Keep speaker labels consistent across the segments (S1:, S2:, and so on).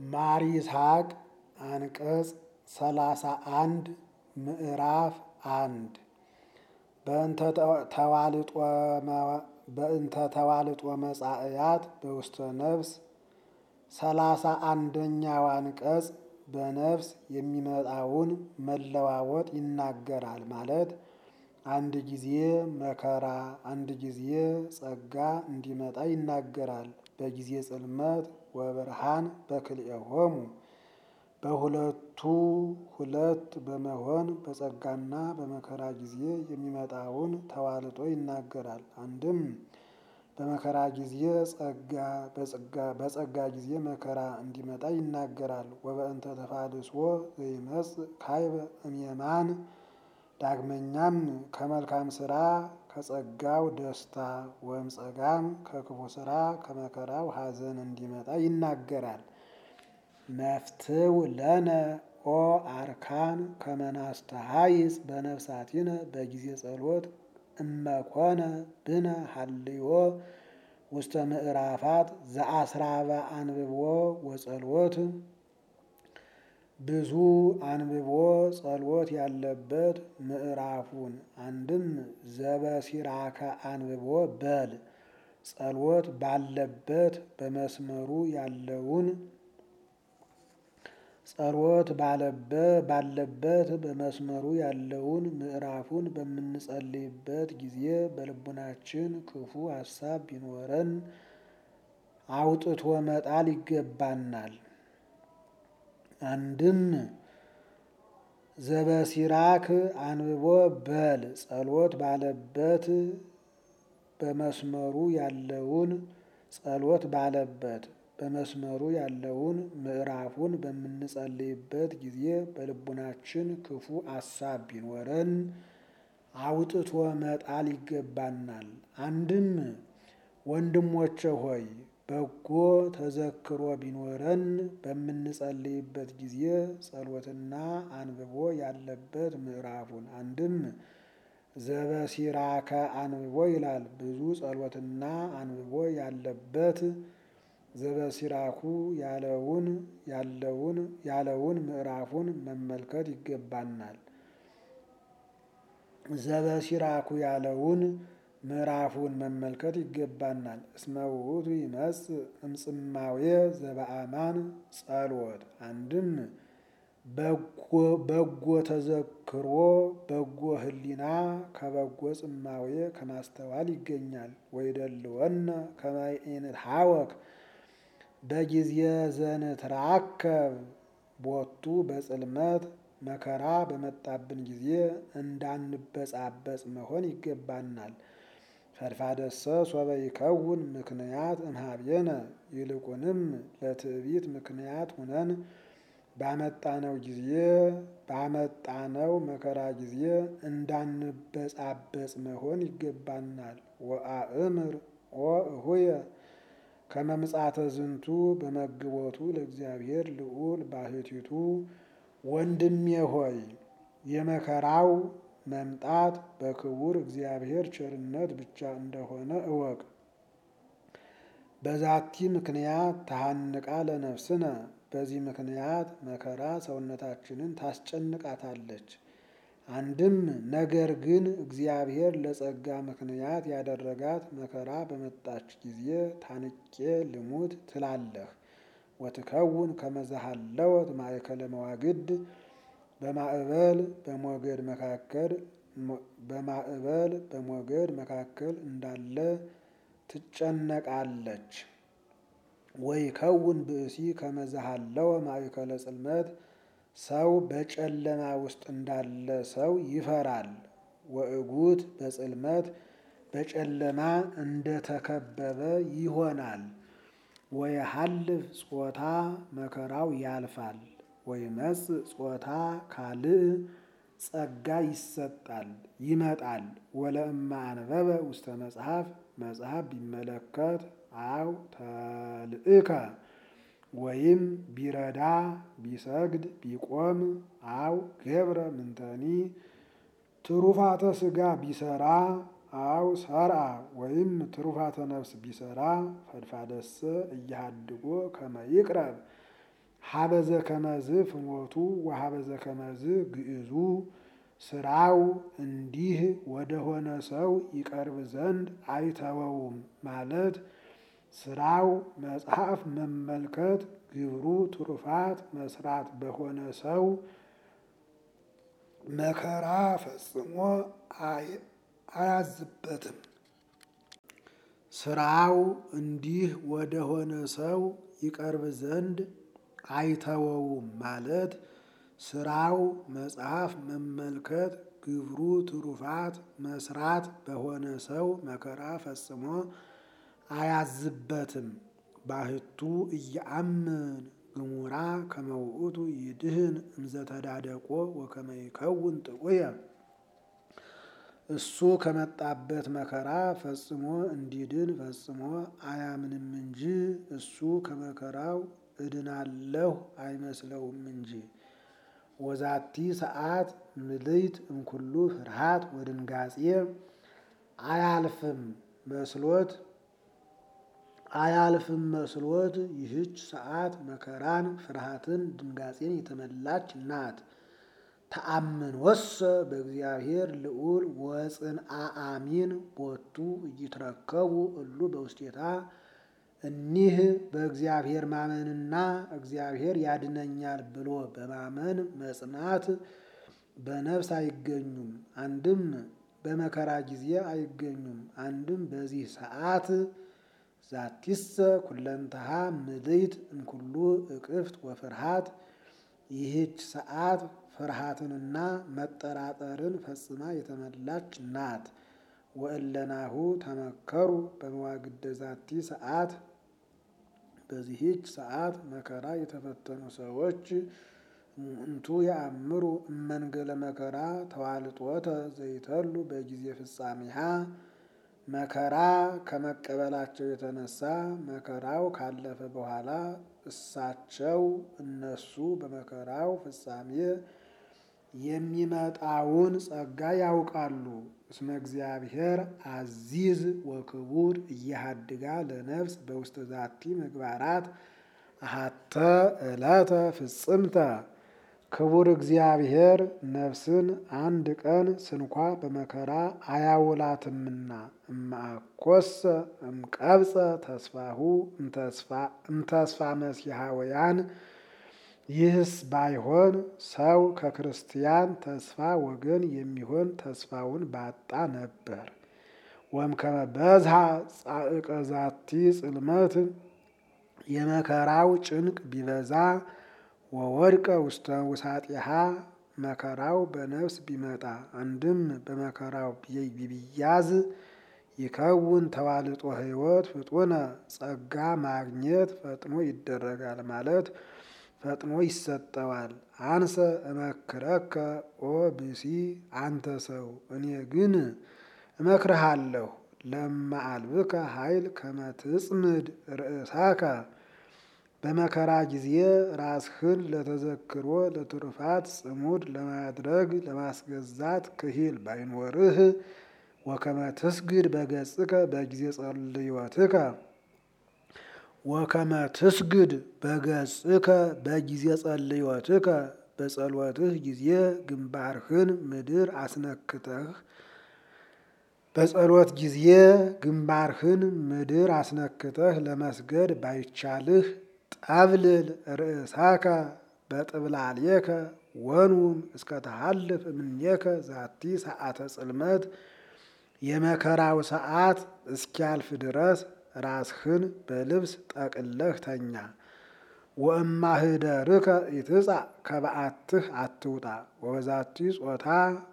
S1: ማር ይስሐቅ አንቀጽ ሰላሳ አንድ ምዕራፍ አንድ በእንተ ተዋልጦ መጻእያት በውስተ ነፍስ ሰላሳ አንደኛው አንቀጽ በነፍስ የሚመጣውን መለዋወጥ ይናገራል። ማለት አንድ ጊዜ መከራ አንድ ጊዜ ጸጋ እንዲመጣ ይናገራል። በጊዜ ጽልመት ወብርሃን በክልኤሆሙ በሁለቱ ሁለት በመሆን በጸጋና በመከራ ጊዜ የሚመጣውን ተዋልጦ ይናገራል። አንድም በመከራ ጊዜ ጸጋ በጸጋ ጊዜ መከራ እንዲመጣ ይናገራል። ወበእንተ ተፋልሶ ዘይመጽእ ካይበ እምየማን ዳግመኛም ከመልካም ስራ ከጸጋው ደስታ ወይም ጸጋም ከክፉ ስራ ከመከራው ሐዘን እንዲመጣ ይናገራል። መፍትው ለነ ኦ አርካን ከመናስተሃይጽ በነፍሳቲነ በጊዜ ጸሎት እመኮነ ብነ ሀልዮ ውስተ ምዕራፋት ዘአስራበ አንብቦ ወጸሎት ብዙ አንብቦ ጸሎት ያለበት ምዕራፉን አንድም ዘበሲራከ አንብቦ በል ጸሎት ባለበት በመስመሩ ያለውን ጸሎት ባለበት በመስመሩ ያለውን ምዕራፉን በምንጸልይበት ጊዜ በልቡናችን ክፉ ሀሳብ ቢኖረን አውጥቶ መጣል ይገባናል። አንድም ዘበሲራክ አንብቦ በል ጸሎት ባለበት በመስመሩ ያለውን ጸሎት ባለበት በመስመሩ ያለውን ምዕራፉን በምንጸልይበት ጊዜ በልቡናችን ክፉ አሳብ ቢኖረን አውጥቶ መጣል ይገባናል። አንድም ወንድሞቼ ሆይ በጎ ተዘክሮ ቢኖረን በምንጸልይበት ጊዜ ጸሎትና አንብቦ ያለበት ምዕራፉን አንድም ዘበሲራከ አንብቦ ይላል። ብዙ ጸሎትና አንብቦ ያለበት ዘበሲራኩ ያለውን ያለውን ያለውን ምዕራፉን መመልከት ይገባናል። ዘበሲራኩ ያለውን ምዕራፉን መመልከት ይገባናል። እስመ ውእቱ ይመጽእ እምጽማዌ ዘበአማን ጸሎት አንድም በጎ ተዘክሮ በጎ ሕሊና ከበጎ ጽማዌ ከማስተዋል ይገኛል። ወይደልወነ ከመ ኢንትሐወክ በጊዜ ዘንትራከብ ቦቱ በጽልመት መከራ በመጣብን ጊዜ እንዳንበጻበጽ መሆን ይገባናል። ፈድፋደሰ ሶበ ይከውን ምክንያት እምኀቤነ ይልቁንም ለትዕቢት ምክንያት ሁነን ባመጣነው ጊዜ ባመጣነው መከራ ጊዜ እንዳንበጻበጽ መሆን ይገባናል። ወአእምር ኦ እሁየ ከመ ምጽአተ ዝንቱ በመግቦቱ ለእግዚአብሔር ልዑል ባሕቲቱ ወንድሜ ሆይ የመከራው መምጣት በክቡር እግዚአብሔር ቸርነት ብቻ እንደሆነ እወቅ። በዛቲ ምክንያት ተሃንቃ ለነፍስነ በዚህ ምክንያት መከራ ሰውነታችንን ታስጨንቃታለች። አንድም ነገር ግን እግዚአብሔር ለጸጋ ምክንያት ያደረጋት መከራ በመጣች ጊዜ ታንቄ ልሙት ትላለህ። ወትከውን ከመዛሃለወት ማእከለ መዋግድ በማዕበል በሞገድ መካከል በማዕበል በሞገድ መካከል እንዳለ ትጨነቃለች። ወይ ከውን ብእሲ ከመዛሃለወ ማእከለ ጽልመት ሰው በጨለማ ውስጥ እንዳለ ሰው ይፈራል። ወእጉት በጽልመት በጨለማ እንደተከበበ ይሆናል። ወየሐልፍ ጾታ መከራው ያልፋል። ወይመጽእ ጾታ ካልእ ጸጋ ይሰጣል ይመጣል። ወለእማ አንበበ ውስተ መጽሐፍ መጽሐፍ ቢመለከት አው ተልእከ ወይም ቢረዳ ቢሰግድ ቢቆም አው ገብረ ምንተኒ ትሩፋተ ሥጋ ቢሰራ አው ሰርአ ወይም ትሩፋተ ነፍስ ቢሰራ ፈድፋደሰ እያሃድጎ ከመ ይቅረብ ሀበዘ ከመዝ ፍሞቱ ወሀበዘ ከመዝ ግዕዙ ስራው እንዲህ ወደሆነ ሰው ይቀርብ ዘንድ አይተወውም ማለት ስራው መጽሐፍ መመልከት ግብሩ ትሩፋት መስራት በሆነ ሰው መከራ ፈጽሞ አያዝበትም። ስራው እንዲህ ወደሆነ ሰው ይቀርብ ዘንድ አይተወውም ማለት ስራው መጽሐፍ መመልከት ግብሩ ትሩፋት መስራት በሆነ ሰው መከራ ፈጽሞ አያዝበትም። ባህቱ እያአምን ግሙራ ከመውእቱ ይድህን እምዘተዳደቆ ወከመ ይከውን ጥዑየ እሱ ከመጣበት መከራ ፈጽሞ እንዲድን ፈጽሞ አያምንም እንጂ እሱ ከመከራው እድናለሁ አይመስለውም እንጂ። ወዛቲ ሰዓት ምልይት እምኩሉ ፍርሃት ወድንጋጼ አያልፍም መስሎት አያልፍም መስሎት ይህች ሰዓት መከራን ፍርሃትን ድንጋጼን የተመላች ናት። ተአምን ወሰ በእግዚአብሔር ልዑል ወፅንአ አሚን ቦቱ እይትረከቡ እሉ በውስቴታ እኒህ በእግዚአብሔር ማመንና እግዚአብሔር ያድነኛል ብሎ በማመን መጽናት በነፍስ አይገኙም። አንድም በመከራ ጊዜ አይገኙም። አንድም በዚህ ሰዓት ዛቲሰ ኩለንተሃ ምልይት እምኩሉ እቅፍት ወፍርሃት ይህች ሰዓት ፍርሃትንና መጠራጠርን ፈጽማ የተመላች ናት። ወእለናሁ ተመከሩ በመዋግደ ዛቲ ሰዓት በዚህች ሰዓት መከራ የተፈተኑ ሰዎች እንቱ ያአምሩ እመንገለ መከራ ተዋልጦተ ዘይተሉ በጊዜ ፍጻሜሃ መከራ ከመቀበላቸው የተነሳ መከራው ካለፈ በኋላ እሳቸው እነሱ በመከራው ፍጻሜ የሚመጣውን ጸጋ ያውቃሉ። እስመ እግዚአብሔር አዚዝ ወክቡር እያሃድጋ ለነፍስ በውስተ ዛቲ ምግባራት አሃተ ዕለተ ፍጽምተ ክቡር እግዚአብሔር ነፍስን አንድ ቀን ስንኳ በመከራ አያውላትምና እማኮሰ እምቀብፀ ተስፋሁ እምተስፋ መስያሃወያን ይህስ ባይሆን ሰው ከክርስቲያን ተስፋ ወገን የሚሆን ተስፋውን ባጣ ነበር። ወእምከመ በዝሃ ጻዕቀ ዛቲ ጽልመት የመከራው ጭንቅ ቢበዛ ወወድቀ ውስተ ውሳጢሃ መከራው በነፍስ ቢመጣ አንድም በመከራው ቢብያዝ ይከውን ተዋልጦ ሕይወት ፍጡነ ጸጋ ማግኘት ፈጥኖ ይደረጋል ማለት ፈጥኖ ይሰጠዋል። አንሰ እመክረከ ኦ ብሲ አንተ ሰው እኔ ግን እመክርሃለሁ ለማአልብከ ኃይል ከመትጽምድ ርእሳከ በመከራ ጊዜ ራስህን ለተዘክሮ ለትሩፋት ጽሙድ ለማድረግ ለማስገዛት ክሂል ባይኖርህ ወከመ ትስግድ በገጽከ በጊዜ ጸልዮትከ ወከመ ትስግድ በገጽከ በጊዜ ጸልዮትከ በጸሎትህ ጊዜ ግንባርህን ምድር አስነክተህ በጸሎት ጊዜ ግንባርህን ምድር አስነክተህ ለመስገድ ባይቻልህ ጠብልል ርእሳከ በጥብላሌከ ወኑም እስከ ተሃልፍ እምኔከ ዛቲ ሰዓተ ጽልመት የመከራው ሰዓት እስኪያልፍ ድረስ ራስህን በልብስ ጠቅለህ ተኛ። ወእማህደርከ ኢትጻእ ከበዓትህ አትውጣ ወበዛቲ ጾታ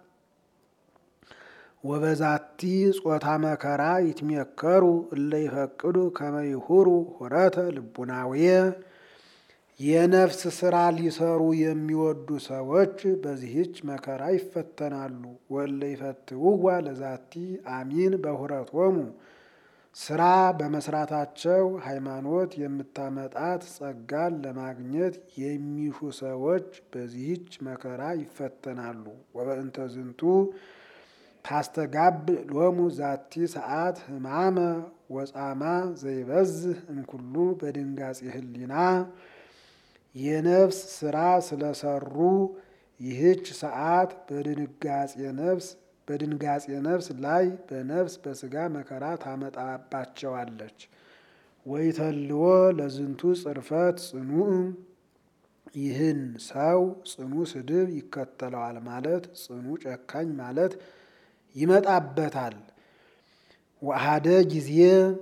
S1: ወበዛቲ ጾታ መከራ ይትሜከሩ እለ ይፈቅዱ ከመ ይሁሩ ሁረተ ልቡናዌ የነፍስ ስራ ሊሰሩ የሚወዱ ሰዎች በዚህች መከራ ይፈተናሉ። ወእለ ይፈትውዋ ለዛቲ አሚን በሁረቶሙ ስራ በመስራታቸው ሃይማኖት የምታመጣት ጸጋን ለማግኘት የሚሹ ሰዎች በዚህች መከራ ይፈተናሉ። ወበእንተ ዝንቱ ታስተጋብ ሎሙ ዛቲ ሰዓት ህማመ ወጻማ ዘይበዝህ እምኩሉ በድንጋጼ ህሊና የነፍስ ስራ ስለሰሩ ይህች ሰዓት በድንጋጼ ነፍስ በድንጋጼ ነፍስ ላይ በነፍስ በስጋ መከራ ታመጣባቸዋለች። ወይተልዎ ለዝንቱ ጽርፈት ጽኑዕ ይህን ሰው ጽኑ ስድብ ይከተለዋል ማለት ጽኑ ጨካኝ ማለት ይመጣበታል። ወአሐደ ጊዜ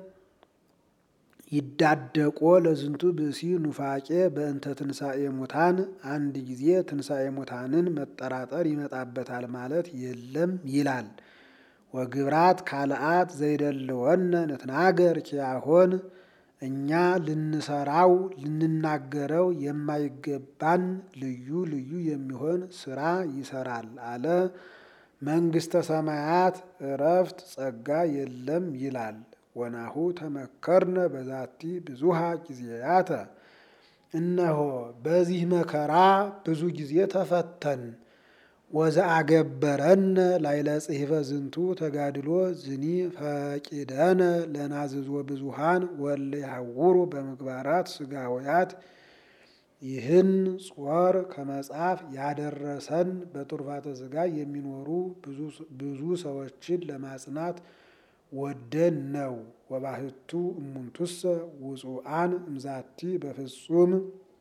S1: ይዳደቆ ለዝንቱ ብእሲ ኑፋቄ በእንተ ትንሣኤ ሙታን አንድ ጊዜ ትንሣኤ ሙታንን መጠራጠር ይመጣበታል ማለት የለም ይላል። ወግብራት ካልአት ዘይደልወነ ንትናገር ኪያሆን እኛ ልንሰራው ልንናገረው የማይገባን ልዩ ልዩ የሚሆን ስራ ይሰራል አለ። መንግስተ ሰማያት እረፍት ጸጋ የለም ይላል። ወናሁ ተመከርነ በዛቲ ብዙሃ ጊዜያተ እነሆ በዚህ መከራ ብዙ ጊዜ ተፈተን። ወዘአገበረነ ላይለ ጽሕፈ ዝንቱ ተጋድሎ ዝኒ ፈቂደነ ለናዝዞ ብዙሃን ወለ ያውሩ በምግባራት ስጋውያት ይህን ጾር ከመጽሐፍ ያደረሰን በቱርፋተ ስጋ የሚኖሩ ብዙ ሰዎችን ለማጽናት ወደን ነው። ወባህቱ እሙንቱሰ ውጹአን እምዛቲ በፍጹም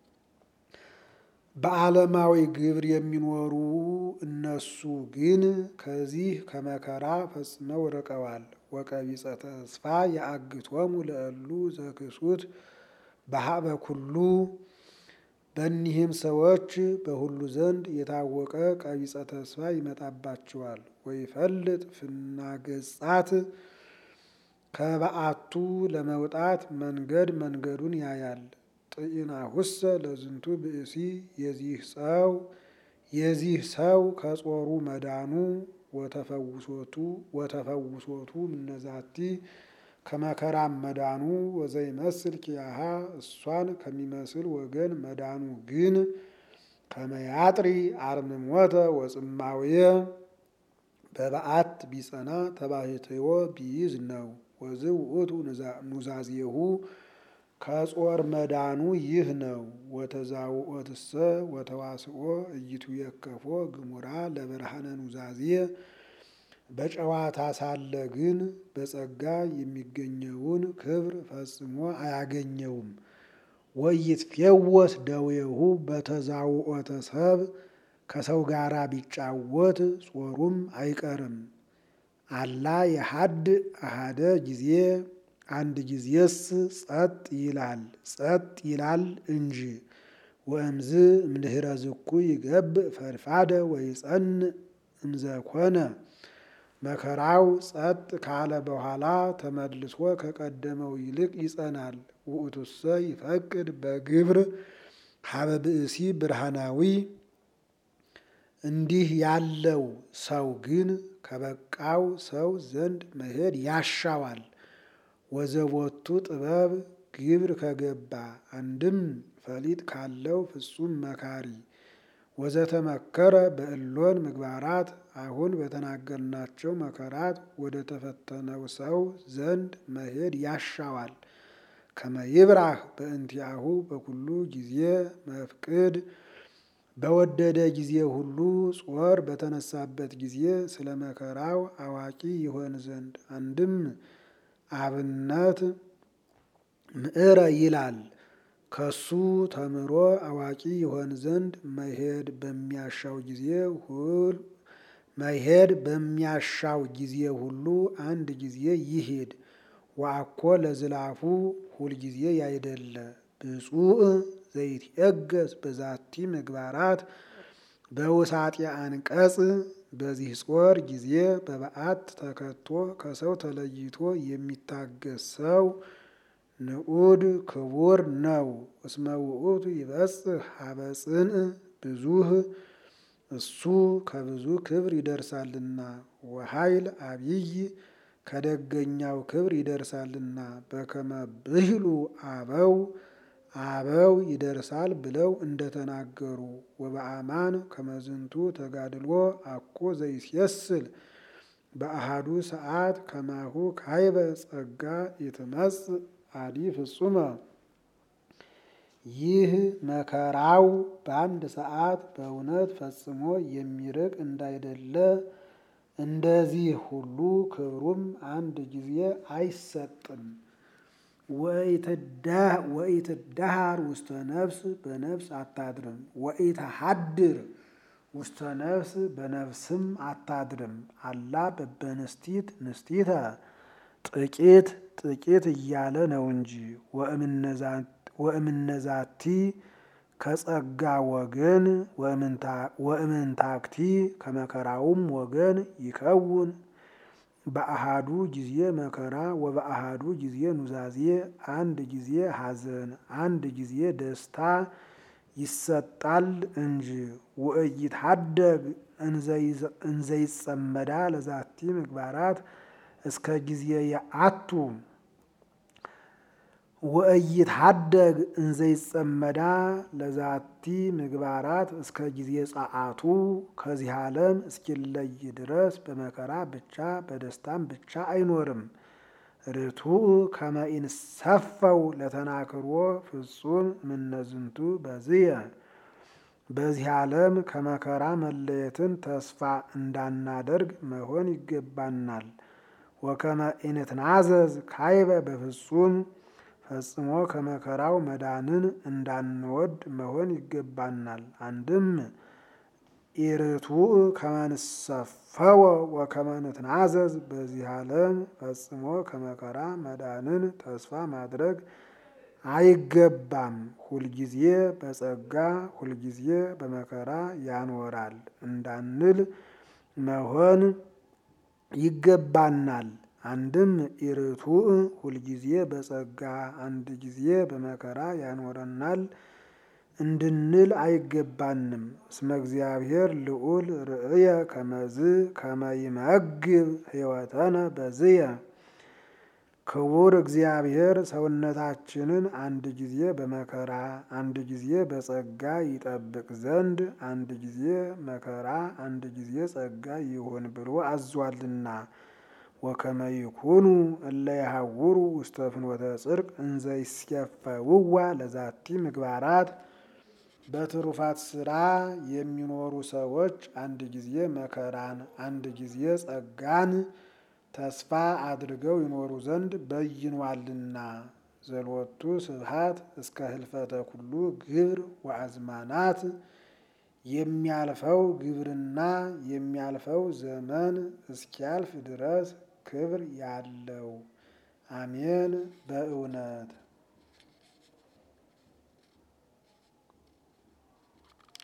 S1: በዓለማዊ ግብር የሚኖሩ እነሱ ግን ከዚህ ከመከራ ፈጽመው ርቀዋል። ወቀቢጸ ተስፋ የአግቶሙ ለእሉ ዘክሱት በሀበ ኩሉ በእኒህም ሰዎች በሁሉ ዘንድ የታወቀ ቀቢጸ ተስፋ ይመጣባቸዋል። ወይፈልጥ ፍናገጻት ከበዓቱ ለመውጣት መንገድ መንገዱን ያያል። ጥኢናሁሰ ለዝንቱ ብእሲ የዚህ ሰው የዚህ ሰው ከጾሩ መዳኑ ወተፈውሶቱ ወተፈውሶቱ ምነዛቲ ከመከራም መዳኑ ወዘይመስል ኪያሃ እሷን ከሚመስል ወገን መዳኑ ግን ከመያጥሪ አርምሞተ ወጽማውየ በበዓት ቢጸና ተባሕትዮ ቢይዝ ነው። ወዝ ውእቱ ኑዛዜሁ ከጾር መዳኑ ይህ ነው። ወተዛውኦትሰ ወተዋስኦ እይቱ የከፎ ግሙራ ለብርሃነ ኑዛዜ በጨዋታ ሳለ ግን በጸጋ የሚገኘውን ክብር ፈጽሞ አያገኘውም። ወይትፌወስ ደዌሁ በተዛውኦተ ሰብ ከሰው ጋራ ቢጫወት ጾሩም አይቀርም። አላ የሀድ አሃደ ጊዜ አንድ ጊዜስ ጸጥ ይላል ጸጥ ይላል እንጂ። ወእምዝ እምድኅረ ዝኩ ይገብእ ፈድፋደ ወይጸንዕ እምዘኮነ መከራው ጸጥ ካለ በኋላ ተመልሶ ከቀደመው ይልቅ ይጸናል። ውእቱሰ ይፈቅድ በግብር ሀበ ብእሲ ብርሃናዊ እንዲህ ያለው ሰው ግን ከበቃው ሰው ዘንድ መሄድ ያሻዋል። ወዘቦቱ ጥበብ ግብር ከገባ አንድም ፈሊጥ ካለው ፍጹም መካሪ ወዘተመከረ በእሎን ምግባራት አሁን በተናገርናቸው መከራት ወደ ተፈተነው ሰው ዘንድ መሄድ ያሻዋል። ከመይብራህ በእንቲአሁ በኩሉ ጊዜ መፍቅድ በወደደ ጊዜ ሁሉ ጾር በተነሳበት ጊዜ ስለ መከራው አዋቂ ይሆን ዘንድ አንድም አብነት ምዕረ ይላል ከሱ ተምሮ አዋቂ ይሆን ዘንድ መሄድ በሚያሻው ጊዜ ሁል መሄድ በሚያሻው ጊዜ ሁሉ አንድ ጊዜ ይሄድ። ወአኮ ለዝላፉ ሁልጊዜ ያይደለ ብፁዕ ዘይትየገስ በዛቲ ምግባራት በውሳጤ አንቀጽ በዚህ ጾር ጊዜ በበዓት ተከቶ ከሰው ተለይቶ የሚታገስ ሰው ንዑድ ክቡር ነው። እስመ ውእቱ ይበጽሕ ሀበ ጽንዕ ብዙህ እሱ ከብዙ ክብር ይደርሳልና ወኃይል አብይ ከደገኛው ክብር ይደርሳልና በከመ ብሂሉ አበው አበው ይደርሳል ብለው እንደተናገሩ ወበአማን ከመዝንቱ ተጋድሎ አኮ ዘይስየስል በአሃዱ ሰዓት ከማሁ ካይበ ጸጋ ይትመጽእ አዲ ፍጹመ ይህ መከራው በአንድ ሰዓት በእውነት ፈጽሞ የሚርቅ እንዳይደለ እንደዚህ ሁሉ ክብሩም አንድ ጊዜ አይሰጥም። ወኢትዳሃር ውስተ ነፍስ በነፍስ አታድርም። ወኢትሃድር ውስተ ነፍስ በነፍስም አታድርም። አላ በበንስቲት ንስቲተ ጥቂት ጥቂት እያለ ነው እንጂ ወእምነዛቲ ከጸጋ ወገን ወእምንታክቲ ከመከራውም ወገን ይከውን በአሃዱ ጊዜ መከራ ወበአሃዱ ጊዜ ኑዛዜ አንድ ጊዜ ሐዘን አንድ ጊዜ ደስታ ይሰጣል እንጂ ወኢይትሐደግ እንዘይጸመዳ ለዛቲ ምግባራት እስከ ጊዜ የአቱ ወኢይትሐደግ እንዘይጸመዳ ለዛቲ ምግባራት እስከ ጊዜ ጸአቱ ከዚህ ዓለም እስኪለይ ድረስ በመከራ ብቻ በደስታም ብቻ አይኖርም። ርቱዕ ከመ ኢንሰፈው ለተናክሮ ፍጹም እምነዝንቱ በዝየ በዚህ ዓለም ከመከራ መለየትን ተስፋ እንዳናደርግ መሆን ይገባናል። ወከመ ኢንትናዘዝ ካይበ በፍጹም ፈጽሞ ከመከራው መዳንን እንዳንወድ መሆን ይገባናል። አንድም ኢርቱዕ ከመ ንሰፈወ ወከመ ንትናዘዝ በዚህ ዓለም ፈጽሞ ከመከራ መዳንን ተስፋ ማድረግ አይገባም። ሁልጊዜ በጸጋ ሁልጊዜ በመከራ ያኖራል እንዳንል መሆን ይገባናል። አንድም ኢርቱዕ ሁልጊዜ በጸጋ አንድ ጊዜ በመከራ ያኖረናል እንድንል አይገባንም። እስመ እግዚአብሔር ልዑል ርእየ ከመዝ ከመ ይመግብ ሕይወተነ በዝየ ክቡር እግዚአብሔር ሰውነታችንን አንድ ጊዜ በመከራ አንድ ጊዜ በጸጋ ይጠብቅ ዘንድ አንድ ጊዜ መከራ አንድ ጊዜ ጸጋ ይሁን ብሎ አዟልና። ወከመ ይኩኑ እለ ይሃውሩ ውስተ ፍኖተ ጽድቅ እንዘ ይስየፈውዋ ለዛቲ ምግባራት በትሩፋት ስራ የሚኖሩ ሰዎች አንድ ጊዜ መከራን አንድ ጊዜ ጸጋን ተስፋ አድርገው ይኖሩ ዘንድ በይኗልና። ዘሎቱ ስብሐት እስከ ህልፈተ ኩሉ ግብር ወአዝማናት የሚያልፈው ግብርና የሚያልፈው ዘመን እስኪያልፍ ድረስ ክብር ያለው አሜን። በእውነት